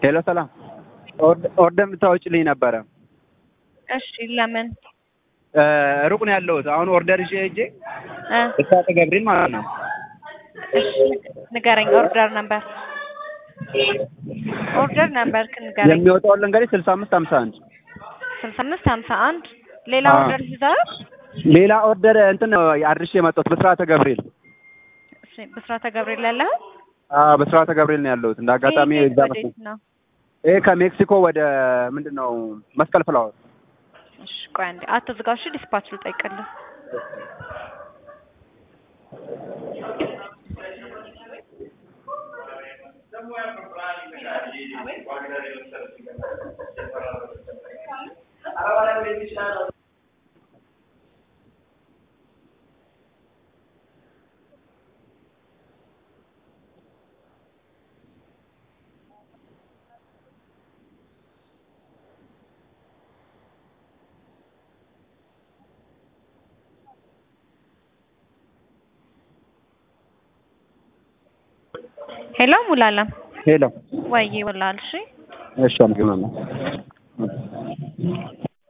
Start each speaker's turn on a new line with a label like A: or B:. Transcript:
A: ሄሎ ሰላም፣ ኦርደር እንድታወጭልኝ ነበረ።
B: እሺ ለምን
A: እ ሩቅ ነው ያለሁት። አሁን ኦርደር ይዤ ሄጄ
B: እ
A: ብስራተ ገብርኤል ማለት ነው።
B: እሺ ንገረኝ። ኦርደር ነበር ኦርደር ነበር ንገረኝ።
A: የሚወጣውን ልንገርሽ፣ ስልሳ አምስት ሀምሳ አንድ
B: ስልሳ አምስት ሀምሳ አንድ ሌላ
A: አዎ።
B: ኦርደር ይዘሃል?
A: ሌላ ኦርደር እንትን ነው አድርሼ የመጣሁት ብስራተ ገብርኤል።
B: እሺ ብስራተ ገብርኤል ያለህ
A: አዎ ብስራተ ገብርኤል ነው ያለሁት። እንደ አጋጣሚ
B: ይሄ
A: እዛ
B: ወዴት
A: መስሎኝ።
B: ነው?
A: ይሄ ከሜክሲኮ ወደ ምንድን ነው መስቀል ፍላወር።
B: እሺ ቆይ አንዴ አትዝጋው። እሺ ዲስፓች ልጠይቅልህ። ሄሎ ሙላለም
A: ሄሎ
B: ወይ ይውላል። እሺ
A: እሺ፣ አመሰግናለሁ።